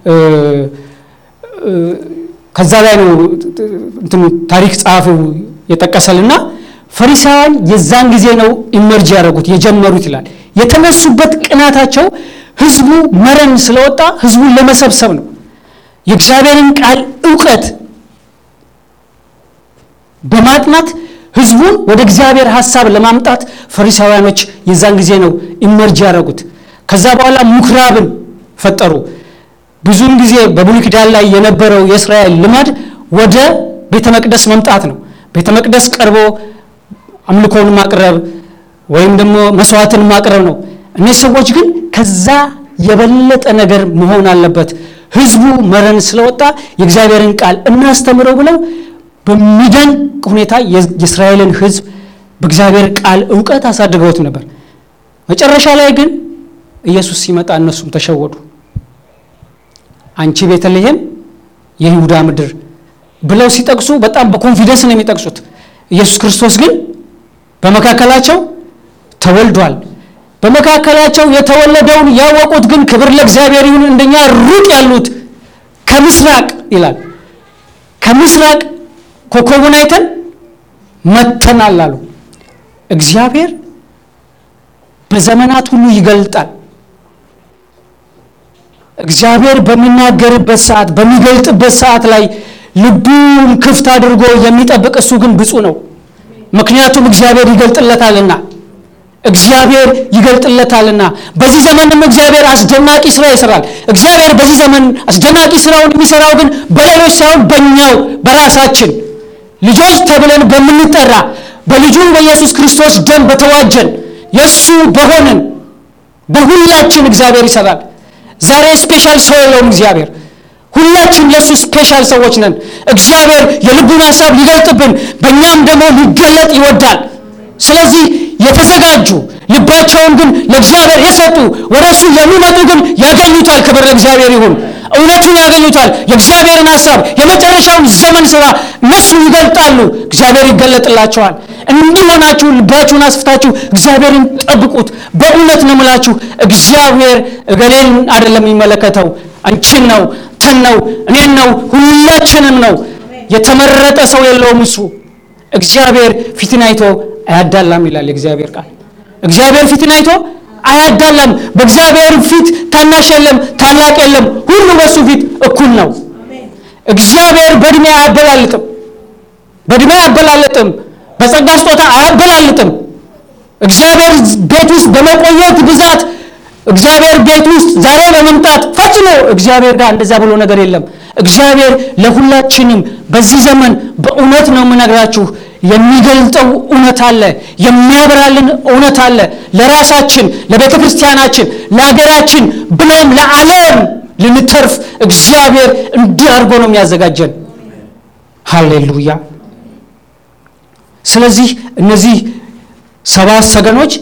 ከዛ ላይ ነው ታሪክ ጸሐፊው የጠቀሰልና ፈሪሳውያን የዛን ጊዜ ነው ኢመርጅ ያደረጉት የጀመሩት ይላል። የተነሱበት ቅናታቸው ህዝቡ መረን ስለወጣ ህዝቡን ለመሰብሰብ ነው። የእግዚአብሔርን ቃል እውቀት በማጥናት ህዝቡን ወደ እግዚአብሔር ሀሳብ ለማምጣት ፈሪሳውያኖች የዛን ጊዜ ነው ኢመርጅ ያደረጉት። ከዛ በኋላ ምኩራብን ፈጠሩ። ብዙውን ጊዜ በብሉይ ኪዳን ላይ የነበረው የእስራኤል ልማድ ወደ ቤተ መቅደስ መምጣት ነው። ቤተ መቅደስ ቀርቦ አምልኮን ማቅረብ ወይም ደግሞ መስዋዕትን ማቅረብ ነው። እነዚህ ሰዎች ግን ከዛ የበለጠ ነገር መሆን አለበት፣ ህዝቡ መረን ስለወጣ የእግዚአብሔርን ቃል እናስተምረው ብለው በሚደንቅ ሁኔታ የእስራኤልን ህዝብ በእግዚአብሔር ቃል እውቀት አሳድገውት ነበር። መጨረሻ ላይ ግን ኢየሱስ ሲመጣ እነሱም ተሸወዱ። አንቺ ቤተልሔም የይሁዳ ምድር ብለው ሲጠቅሱ በጣም በኮንፊደንስ ነው የሚጠቅሱት። ኢየሱስ ክርስቶስ ግን በመካከላቸው ተወልዷል። በመካከላቸው የተወለደውን ያወቁት ግን ክብር ለእግዚአብሔር ይሁን፣ እንደኛ ሩቅ ያሉት ከምስራቅ ይላል ከምስራቅ ኮከቡን አይተን መተናል አሉ። እግዚአብሔር በዘመናት ሁሉ ይገልጣል። እግዚአብሔር በሚናገርበት ሰዓት በሚገልጥበት ሰዓት ላይ ልቡን ክፍት አድርጎ የሚጠብቅ እሱ ግን ብፁዕ ነው። ምክንያቱም እግዚአብሔር ይገልጥለታልና እግዚአብሔር ይገልጥለታልና። በዚህ ዘመንም እግዚአብሔር አስደናቂ ስራ ይሰራል። እግዚአብሔር በዚህ ዘመን አስደናቂ ስራውን የሚሰራው ግን በሌሎች ሳይሆን በእኛው በራሳችን ልጆች ተብለን በምንጠራ በልጁ በኢየሱስ ክርስቶስ ደም በተዋጀን የእሱ በሆንን በሁላችን እግዚአብሔር ይሰራል። ዛሬ ስፔሻል ሰው የለውም እግዚአብሔር። ሁላችን ለእሱ ስፔሻል ሰዎች ነን። እግዚአብሔር የልቡን ሀሳብ ሊገልጥብን በእኛም ደግሞ ሊገለጥ ይወዳል። ስለዚህ የተዘጋጁ ልባቸውን ግን ለእግዚአብሔር የሰጡ ወደ እሱ የሚመጡ ግን ያገኙታል። ክብር ለእግዚአብሔር ይሁን። እውነቱን ያገኙታል። የእግዚአብሔርን ሀሳብ የመጨረሻውን ዘመን ስራ እነሱ ይገልጣሉ። እግዚአብሔር ይገለጥላቸዋል። እንዲህ ሆናችሁ ልባችሁን አስፍታችሁ እግዚአብሔርን ጠብቁት። በእውነት ነው የምላችሁ፣ እግዚአብሔር እገሌን አይደለም የሚመለከተው፣ አንቺን ነው፣ ተን ነው፣ እኔን ነው፣ ሁላችንም ነው። የተመረጠ ሰው የለውም እሱ። እግዚአብሔር ፊትን አይቶ አያዳላም ይላል የእግዚአብሔር ቃል። እግዚአብሔር ፊትን አይቶ አያዳላም። በእግዚአብሔር ፊት ታናሽ የለም፣ ታላቅ የለም። ሁሉ በሱ ፊት እኩል ነው። እግዚአብሔር በእድሜ አያበላልጥም፣ በእድሜ አያበላልጥም፣ በጸጋ ስጦታ አያበላልጥም። እግዚአብሔር ቤት ውስጥ በመቆየት ብዛት እግዚአብሔር ቤት ውስጥ ዛሬ በመምጣት ፈጽሞ እግዚአብሔር ጋር እንደዛ ብሎ ነገር የለም። እግዚአብሔር ለሁላችንም በዚህ ዘመን በእውነት ነው የምነግራችሁ የሚገልጠው እውነት አለ፣ የሚያበራልን እውነት አለ። ለራሳችን፣ ለቤተ ክርስቲያናችን፣ ለሀገራችን ብሎም ለዓለም ልንተርፍ እግዚአብሔር እንዲህ አድርጎ ነው የሚያዘጋጀን። ሃሌሉያ። ስለዚህ እነዚህ ሰባት ሰገኖች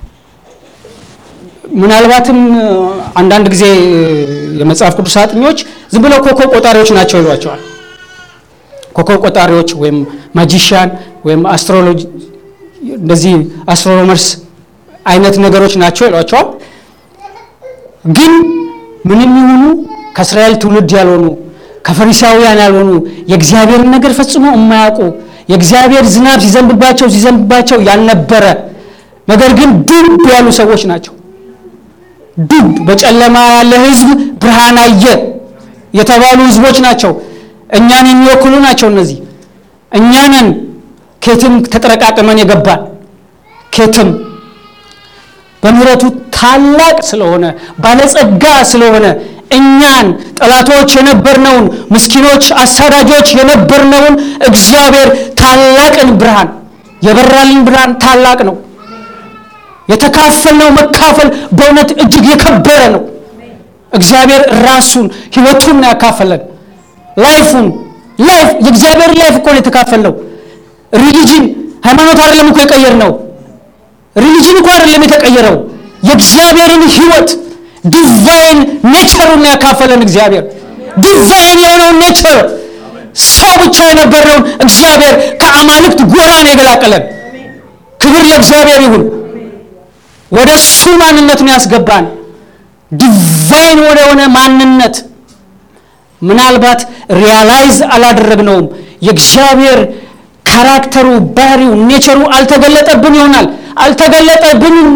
ምናልባትም አንዳንድ ጊዜ የመጽሐፍ ቅዱስ አጥኞች ዝም ብለው ኮከብ ቆጣሪዎች ናቸው ይሏቸዋል። ኮከብ ቆጣሪዎች ወይም ማጂሽያን ወይም አስትሮሎጂ እንደዚህ አስትሮኖመርስ አይነት ነገሮች ናቸው ይሏቸዋል። ግን ምንም ይሁኑ ከእስራኤል ትውልድ ያልሆኑ ከፈሪሳውያን ያልሆኑ የእግዚአብሔርን ነገር ፈጽሞ የማያውቁ የእግዚአብሔር ዝናብ ሲዘንብባቸው ሲዘንብባቸው ያልነበረ ነገር ግን ዱብ ያሉ ሰዎች ናቸው። ዱብ በጨለማ ያለ ሕዝብ ብርሃን አየ የተባሉ ሕዝቦች ናቸው። እኛን የሚወክሉ ናቸው። እነዚህ እኛንን ኬትም ተጠረቃቅመን የገባን ኬትም በምሕረቱ ታላቅ ስለሆነ ባለጸጋ ስለሆነ እኛን ጠላቶች የነበርነውን ምስኪኖች፣ አሳዳጆች የነበርነውን እግዚአብሔር ታላቅን ብርሃን የበራልን ብርሃን ታላቅ ነው። የተካፈልነው መካፈል በእውነት እጅግ የከበረ ነው። እግዚአብሔር ራሱን ህይወቱን ነው ያካፈለን። ላይፉን ላይፍ የእግዚአብሔር ላይፍ እኮ ነው የተካፈልነው። ሪሊጅን ሃይማኖት አይደለም እኮ የቀየር ነው። ሪሊጅን እኮ አይደለም የተቀየረው። የእግዚአብሔርን ህይወት ዲቫይን ኔቸሩን ነው ያካፈለን እግዚአብሔር። ዲቫይን የሆነውን ኔቸር ሰው ብቻ የነበረውን እግዚአብሔር ከአማልክት ጎራ ነው የገላቀለን። ክብር ለእግዚአብሔር ይሁን። ወደ እሱ ማንነት ነው ያስገባን። ዲቫይን ወደ ሆነ ማንነት ምናልባት ሪያላይዝ አላደረግነውም። የእግዚአብሔር ካራክተሩ፣ ባህሪው፣ ኔቸሩ አልተገለጠብን ይሆናል። አልተገለጠብንም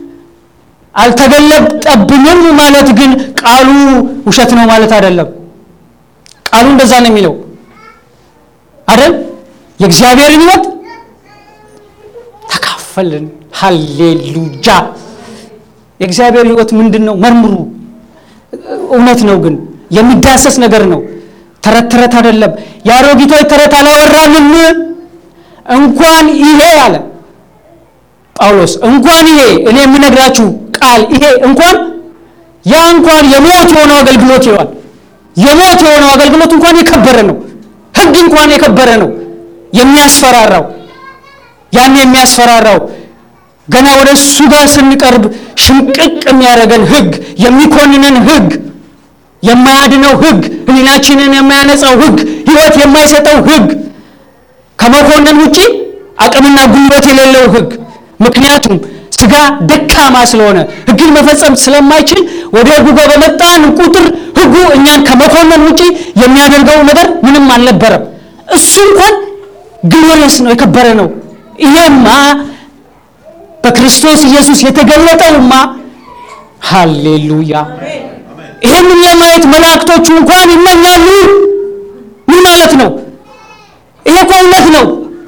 አልተገለጠብንም ማለት ግን ቃሉ ውሸት ነው ማለት አይደለም። ቃሉ እንደዛ ነው የሚለው አይደል? የእግዚአብሔርን ሕይወት ተካፈልን። ሃሌሉያ! የእግዚአብሔር ሕይወት ምንድን ነው? መርምሩ። እውነት ነው ግን የሚዳሰስ ነገር ነው። ተረት ተረት አይደለም። የአሮጊቶች ተረት አላወራንም። እንኳን ይሄ አለ ጳውሎስ እንኳን ይሄ እኔ የምነግራችሁ ቃል ይሄ እንኳን ያ እንኳን የሞት የሆነው አገልግሎት ይለዋል። የሞት የሆነው አገልግሎት እንኳን የከበረ ነው። ሕግ እንኳን የከበረ ነው። የሚያስፈራራው ያን የሚያስፈራራው ገና ወደ እሱ ጋር ስንቀርብ ሽምቅቅ የሚያደርገን ሕግ የሚኮንነን ሕግ የማያድነው ሕግ ሕሊናችንን የማያነጻው ሕግ ሕይወት የማይሰጠው ሕግ ከመኮንን ውጪ አቅምና ጉልበት የሌለው ሕግ ምክንያቱም ስጋ ደካማ ስለሆነ ሕግን መፈጸም ስለማይችል ወደ ሕጉ ጋር በመጣን ቁጥር ሕጉ እኛን ከመኮነን ውጪ የሚያደርገው ነገር ምንም አልነበረም። እሱ እንኳን ግሎሪየስ ነው፣ የከበረ ነው። ይሄማ በክርስቶስ ኢየሱስ የተገለጠውማ ሃሌሉያ! ይህንን ለማየት መላእክቶቹ እንኳን ይመኛሉ። ምን ማለት ነው? ይሄ እኮ እውነት ነው።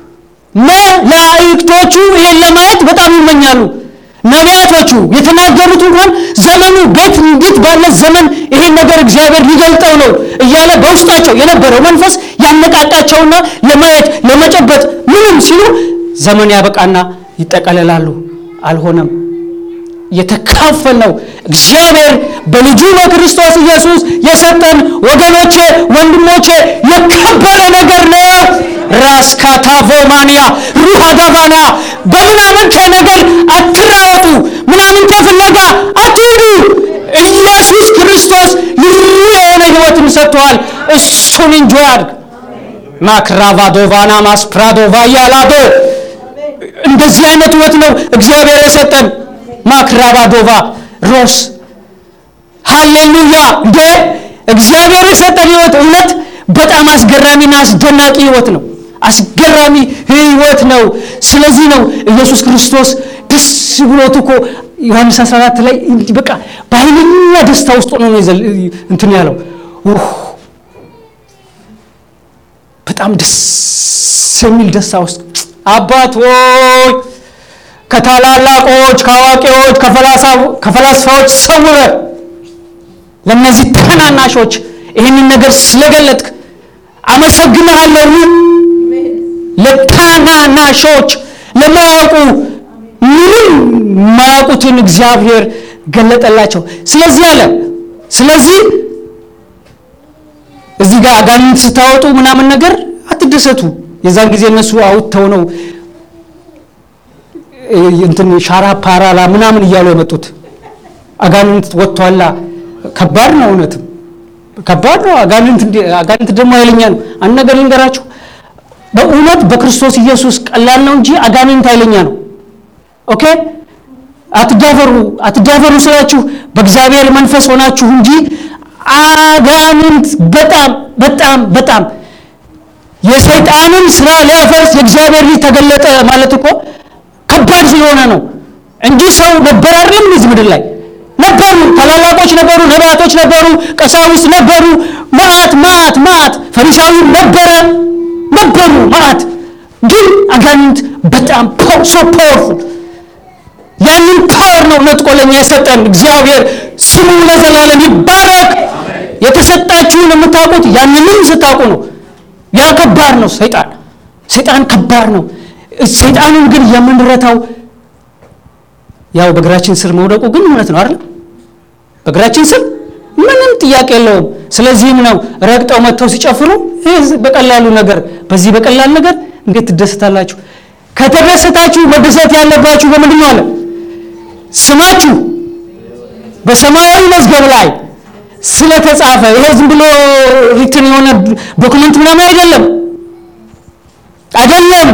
መላእክቶቹ ይሄን ለማየት በጣም ይመኛሉ። ነቢያቶቹ የተናገሩት እንኳን ዘመኑ ቤት እንዴት ባለ ዘመን ይሄን ነገር እግዚአብሔር ሊገልጠው ነው እያለ በውስጣቸው የነበረው መንፈስ ያነቃቃቸውና ለማየት ለመጨበጥ ምንም ሲሉ ዘመን ያበቃና ይጠቀለላሉ። አልሆነም። የተካፈልነው እግዚአብሔር በልጁ በክርስቶስ ኢየሱስ የሰጠን ወገኖቼ፣ ወንድሞቼ የከበረ ነገር ነው። ራስ ካታቮማንያ ሩሃ ጋባንያ በምናምንቴ ነገር አትራወጡ፣ ምናምንቴ ፍለጋ አትሂዱ። ኢየሱስ ክርስቶስ ልዩ የሆነ ሕይወትን ሰጥተዋል። እሱን እንጆ ያድርግ። ማክራቫዶቫና ማስፕራዶቫ ያላዶ እንደዚህ አይነት ሕይወት ነው እግዚአብሔር የሰጠን። ማክራቫዶቫ ሮስ ሃሌሉያ! እንደ እግዚአብሔር የሰጠን ሕይወት እውነት በጣም አስገራሚና አስደናቂ ሕይወት ነው። አስገራሚ ሕይወት ነው። ስለዚህ ነው ኢየሱስ ክርስቶስ ደስ ብሎት እኮ ዮሐንስ 14 ላይ እንዲህ በቃ በኃይለኛ ደስታ ውስጥ ሆኖ ነው የዘል- እንትን ያለው ኡህ፣ በጣም ደስ የሚል ደስታ ውስጥ አባት ሆይ ከታላላቆች ከአዋቂዎች ከፈላሳ- ከፈላስፋዎች ሰውረ ለእነዚህ ታናናሾች ይህንን ነገር ስለገለጥክ አመሰግንሃለሁ። ለታናናሾች ለማያውቁ ምንም ማያውቁትን እግዚአብሔር ገለጠላቸው። ስለዚህ አለ ስለዚህ እዚህ ጋር አጋንንት ስታወጡ ምናምን ነገር አትደሰቱ። የዛን ጊዜ እነሱ አውጥተው ነው እ፣ እንትን ሻራ ፓራላ ምናምን እያሉ የመጡት አጋንንት ወጥቷላ። ከባድ ነው፣ እውነትም ከባድ ነው። አጋንንት እንዲ- አጋንንት ደግሞ ኃይለኛ ነው። አንድ ነገር ልንገራችሁ፣ በእውነት በክርስቶስ ኢየሱስ ቀላል ነው እንጂ አጋንንት ኃይለኛ ነው። ኦኬ አትዳፈሩ አትዳፈሩ ስላችሁ በእግዚአብሔር መንፈስ ሆናችሁ እንጂ አጋንንት በጣም በጣም በጣም የሰይጣንን ስራ ሊያፈርስ የእግዚአብሔር ልጅ ተገለጠ ማለት እኮ ከባድ ስለሆነ ነው እንጂ ሰው ነበር አይደለም እዚህ ምድር ላይ ነበሩ ታላላቆች ነበሩ ነቢያቶች ነበሩ ቀሳውስት ነበሩ መዓት መዓት መዓት ፈሪሳዊ ነበረ ነበሩ መዓት ግን አጋንንት በጣም ሶ ፓወርፉል ያንን ፓወር ነው ነጥቆ ለኛ የሰጠን እግዚአብሔር ስሙ ለዘላለም ይባረክ የተሰጣችሁን የምታውቁት ያንንም ስታውቁ ነው ያ ከባድ ነው ሰይጣን ሰይጣን ከባድ ነው ሰይጣንን ግን የምንረታው ያው በእግራችን ስር መውደቁ ግን እውነት ነው አይደል በእግራችን ስር ምንም ጥያቄ የለውም ስለዚህም ነው ረግጠው መጥተው ሲጨፍሩ ይህ በቀላሉ ነገር በዚህ በቀላል ነገር እንዴት ትደሰታላችሁ ከተደሰታችሁ መደሰት ያለባችሁ በምንድን ነው አለ ስማችሁ በሰማያዊ መዝገብ ላይ ስለተጻፈ ይሄ ዝም ብሎ ሪትን የሆነ ዶክመንት ምናምን አይደለም አይደለም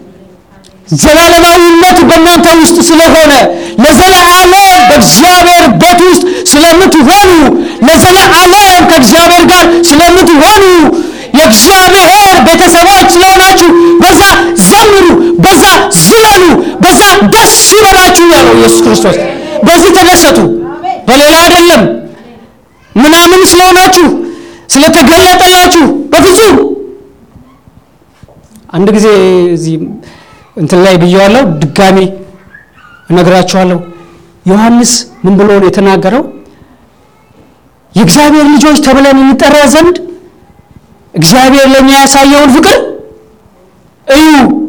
ዘላለማዊነት በእናንተ ውስጥ ስለሆነ ለዘለዓለም በእግዚአብሔር ቤት ውስጥ ስለምትሆኑ ለዘለዓለም ከእግዚአብሔር ጋር ስለምትሆኑ የእግዚአብሔር ቤተሰቦች ስለሆናችሁ በዛ ዘምሩ፣ በዛ ዝለሉ፣ በዛ ደስ ይበላችሁ ያለው ኢየሱስ ክርስቶስ። በዚህ ተደሰቱ፣ በሌላ አይደለም። ምናምን ስለሆናችሁ ስለተገለጠላችሁ በፍጹም አንድ ጊዜ እዚህ እንትን ላይ ብየዋለሁ፣ ድጋሚ እነግራችኋለሁ። ዮሐንስ ምን ብሎ ነው የተናገረው? የእግዚአብሔር ልጆች ተብለን እንጠራ ዘንድ እግዚአብሔር ለእኛ ያሳየውን ፍቅር እዩ፣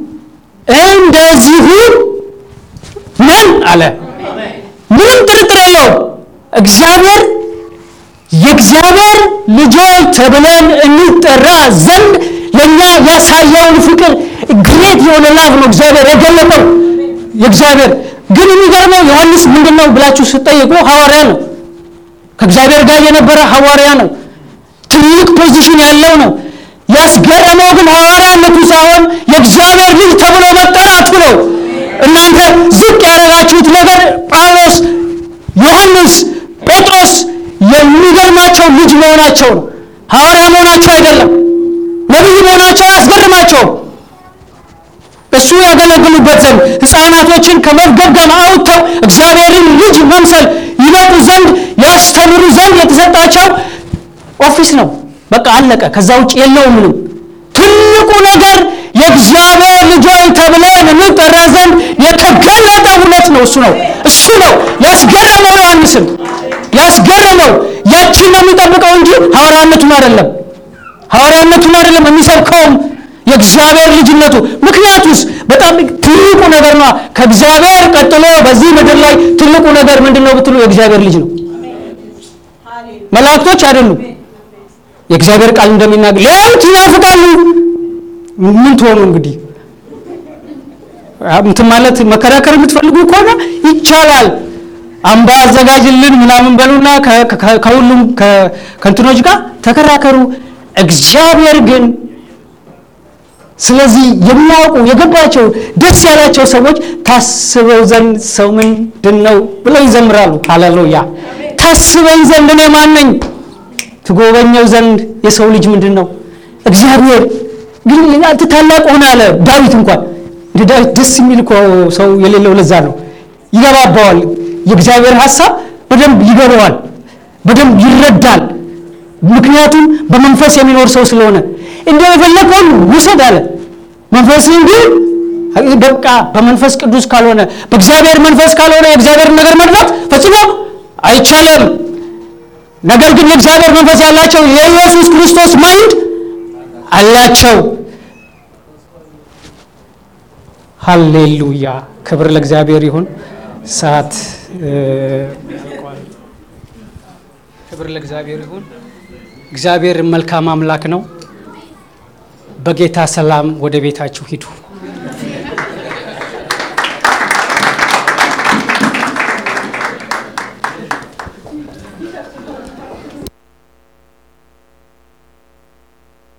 እንደዚሁ ነን አለ። ምንም ጥርጥር የለውም። እግዚአብሔር የእግዚአብሔር ልጆች ተብለን እንጠራ ዘንድ ለእኛ ያሳየውን ፍቅር ግሬት የሆነ ላቭ ነው እግዚአብሔር የገለጠው። የእግዚአብሔር ግን የሚገርመው ዮሐንስ ምንድን ነው ብላችሁ ስጠይቁ ሐዋርያ ነው። ከእግዚአብሔር ጋር የነበረ ሐዋርያ ነው። ትልቅ ፖዚሽን ያለው ነው። ያስገረመው ግን ሐዋርያነቱ ሳይሆን የእግዚአብሔር ልጅ ተብሎ መጠራቱ ነው። እናንተ ዝቅ ያደረጋችሁት ነገር ጳውሎስ፣ ዮሐንስ፣ ጴጥሮስ የሚገርማቸው ልጅ መሆናቸው ነው። ሐዋርያ መሆናቸው አይደለም። ነቢይ መሆናቸው አያስገርማቸውም። እሱ ያገለግሉበት ዘንድ ሕፃናቶችን ከመፍገምገም አውጥተው እግዚአብሔርን ልጅ መምሰል ይመጡ ዘንድ ያስተምሩ ዘንድ የተሰጣቸው ኦፊስ ነው። በቃ አለቀ። ከዛ ውጭ የለውም ምንም። ትልቁ ነገር የእግዚአብሔር ልጆች ተብለን እንጠራ ዘንድ የተገለጠ እውነት ነው። እሱ ነው እሱ ነው ያስገረመው ዮሐንስን ያስገረመው። ያችን ነው የሚጠብቀው እንጂ ሐዋርያነቱን አይደለም ሐዋርያነቱን አይደለም የሚሰብከውም የእግዚአብሔር ልጅነቱ። ምክንያቱስ በጣም ትልቁ ነገር ነው። ከእግዚአብሔር ቀጥሎ በዚህ ምድር ላይ ትልቁ ነገር ምንድን ነው ብትሉ የእግዚአብሔር ልጅ ነው። መላእክቶች አይደሉም። የእግዚአብሔር ቃል እንደሚናገር ሊያዩት ይናፍቃሉ። ምን ትሆኑ እንግዲህ እንትን ማለት መከራከር የምትፈልጉ ከሆነ ይቻላል። አምባ አዘጋጅልን ምናምን በሉና ከሁሉም ከእንትኖች ጋር ተከራከሩ። እግዚአብሔር ግን ስለዚህ የሚያውቁ የገባቸው ደስ ያላቸው ሰዎች ታስበው ዘንድ ሰው ምንድን ነው ብለው ይዘምራሉ። ሃሌሉያ! ታስበኝ ዘንድ እኔ ማን ነኝ? ትጎበኘው ዘንድ የሰው ልጅ ምንድን ነው? እግዚአብሔር ግን አንተ ታላቅ ሆነ አለ ዳዊት እንኳን እንደ ዳዊት ደስ የሚል እኮ ሰው የሌለው ለዛ ነው። ይገባባዋል። የእግዚአብሔር ሀሳብ በደንብ ይገባዋል፣ በደንብ ይረዳል። ምክንያቱም በመንፈስ የሚኖር ሰው ስለሆነ እንደ የፈለከውን ውሰድ አለ። መንፈስን ግን በቃ በመንፈስ ቅዱስ ካልሆነ በእግዚአብሔር መንፈስ ካልሆነ የእግዚአብሔርን ነገር መግባት ፈጽሞ አይቻልም። ነገር ግን የእግዚአብሔር መንፈስ ያላቸው የኢየሱስ ክርስቶስ ማይንድ አላቸው። ሃሌሉያ! ክብር ለእግዚአብሔር ይሁን። ሰዓት ክብር ለእግዚአብሔር ይሁን። እግዚአብሔር መልካም አምላክ ነው። በጌታ ሰላም ወደ ቤታችሁ ሂዱ።